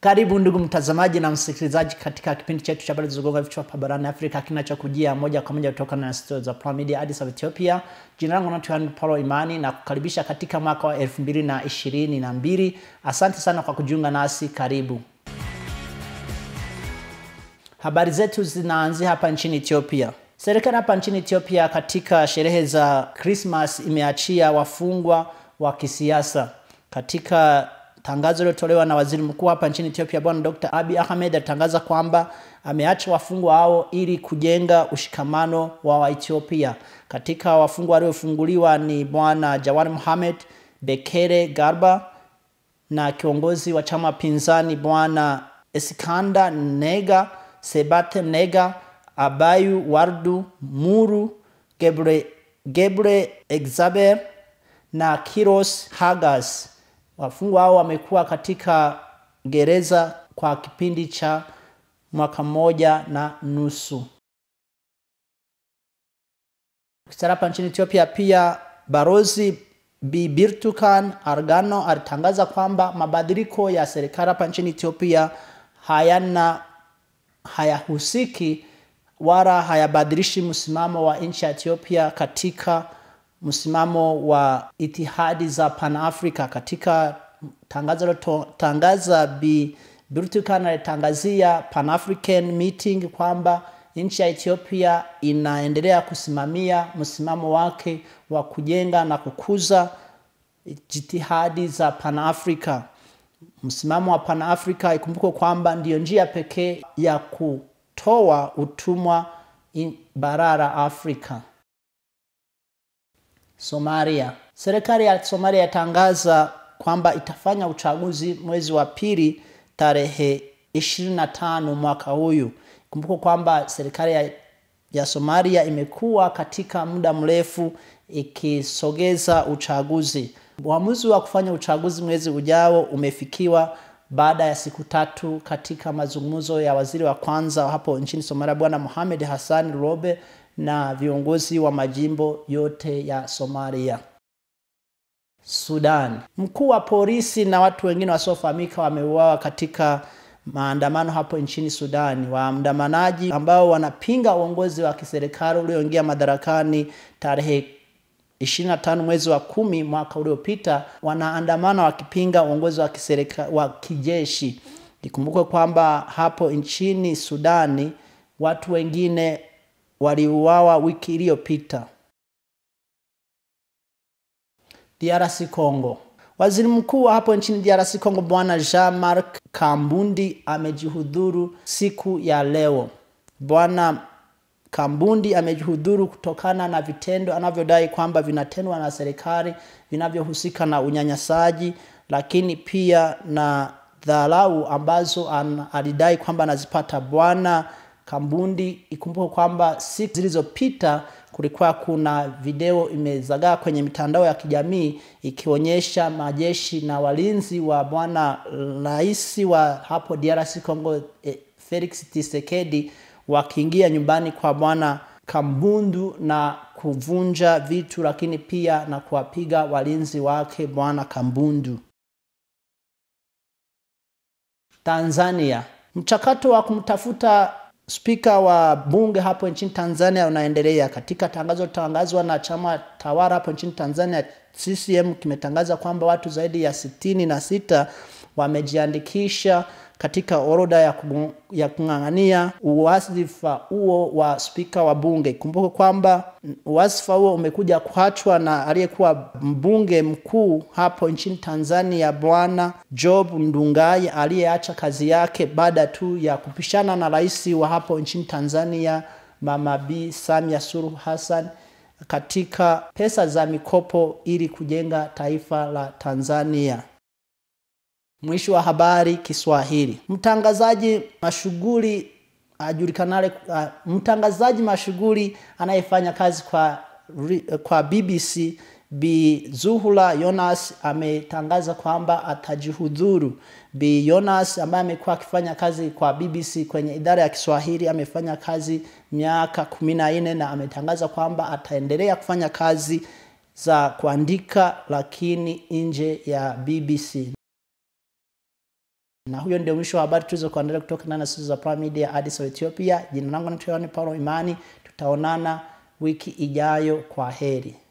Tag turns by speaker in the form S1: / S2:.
S1: Karibu ndugu mtazamaji na msikilizaji katika kipindi chetu cha habari zilizogonga vichwa hapa barani Afrika kinachokujia moja kwa moja kutoka na studio za Prime Media Addis Ababa Ethiopia. Jina langu naitwa Yohana Paulo Imani na kukaribisha katika mwaka wa elfu mbili na ishirini na mbili. Asante sana kwa kujiunga nasi, karibu. Habari zetu zinaanzia hapa nchini Ethiopia. Serikali hapa nchini Ethiopia katika sherehe za Christmas imeachia wafungwa wa kisiasa. Katika tangazo lilotolewa na waziri mkuu hapa nchini Ethiopia Bwana Dr. Abiy Ahmed alitangaza kwamba ameacha wafungwa hao ili kujenga ushikamano wa Waethiopia. Katika wafungwa waliofunguliwa ni Bwana Jawar Mohamed, Bekele Garba na kiongozi wa chama pinzani Bwana Eskanda Nega, Sebate Nega, Abayu Wardu, Muru, Gebre, Gebre Exaber na Kiros Hagas. Wafungwa hao wamekuwa katika gereza kwa kipindi cha mwaka mmoja na nusu. Hapa nchini Ethiopia pia Barozi Bi Birtukan Argano alitangaza kwamba mabadiliko ya serikali hapa nchini Ethiopia hayana hayahusiki wala hayabadilishi msimamo wa nchi ya Ethiopia katika msimamo wa itihadi za Pan-Africa. Katika tangazo tangaza Bi Birtukan alitangazia Pan-African meeting kwamba nchi ya Ethiopia inaendelea kusimamia msimamo wake wa kujenga na kukuza jitihadi za Pan-Africa. Msimamo wa Pan-Africa ikumbukwe kwamba ndiyo njia pekee ya kutoa utumwa bara la Afrika. Somalia. Serikali ya Somalia yatangaza kwamba itafanya uchaguzi mwezi wa pili tarehe 25 mwaka huyu. Kumbuka kwamba serikali ya, ya Somalia imekuwa katika muda mrefu ikisogeza uchaguzi. Uamuzi wa kufanya uchaguzi mwezi ujao umefikiwa baada ya siku tatu katika mazungumzo ya waziri wa kwanza hapo nchini Somalia Bwana Mohamed Hassan Robe na viongozi wa majimbo yote ya Somalia. Sudan. Mkuu wa polisi na watu wengine wasiofahamika wameuawa katika maandamano hapo nchini Sudani. Waandamanaji ambao wanapinga uongozi wa kiserikali ulioingia madarakani tarehe 25 mwezi wa kumi mwaka uliopita, wanaandamana wakipinga uongozi wa kiserikali wa kijeshi. Ikumbukwe kwamba hapo nchini Sudani watu wengine waliuawa wiki iliyopita. DRC Congo. Waziri mkuu wa hapo nchini DRC Congo Bwana Jean-Marc Kambundi amejihudhuru siku ya leo. Bwana Kambundi amejihudhuru kutokana na vitendo anavyodai kwamba vinatendwa na serikali vinavyohusika na unyanyasaji, lakini pia na dharau ambazo an, alidai kwamba anazipata. Bwana Kambundi, ikumbuke kwamba siku zilizopita kulikuwa kuna video imezagaa kwenye mitandao ya kijamii ikionyesha majeshi na walinzi wa bwana rais wa hapo DRC Congo eh, Felix Tshisekedi wakiingia nyumbani kwa bwana Kambundu na kuvunja vitu, lakini pia na kuwapiga walinzi wake bwana Kambundu. Tanzania, mchakato wa kumtafuta spika wa bunge hapo nchini Tanzania unaendelea. Katika tangazo tangazwa na chama tawala hapo nchini Tanzania, CCM kimetangaza kwamba watu zaidi ya sitini na sita wamejiandikisha katika orodha ya, ya kung'ang'ania uwasifa huo wa spika wa bunge. Kumbuke kwamba uwasifa huo umekuja kuachwa na aliyekuwa mbunge mkuu hapo nchini Tanzania Bwana Job Ndugai aliyeacha kazi yake baada tu ya kupishana na rais wa hapo nchini Tanzania Mama B Samia Suluhu Hassan katika pesa za mikopo ili kujenga taifa la Tanzania. Mwisho wa habari Kiswahili. Mtangazaji mashughuli ajulikanale, uh, mtangazaji mashughuli anayefanya kazi kwa, kwa BBC Bi Zuhura Yonas ametangaza kwamba atajihudhuru. Bi Yonas ambaye amekuwa akifanya kazi kwa BBC kwenye idara ya Kiswahili amefanya kazi miaka kumi na nne na ametangaza kwamba ataendelea kufanya kazi za kuandika lakini nje ya BBC. Na huyo ndio mwisho wa habari tulizokuandalia kutoka ndani ya studio za Prime Media Addis Ababa Ethiopia. Jina langu naitwa Yohane Paulo Imani. Tutaonana wiki ijayo. Kwa heri.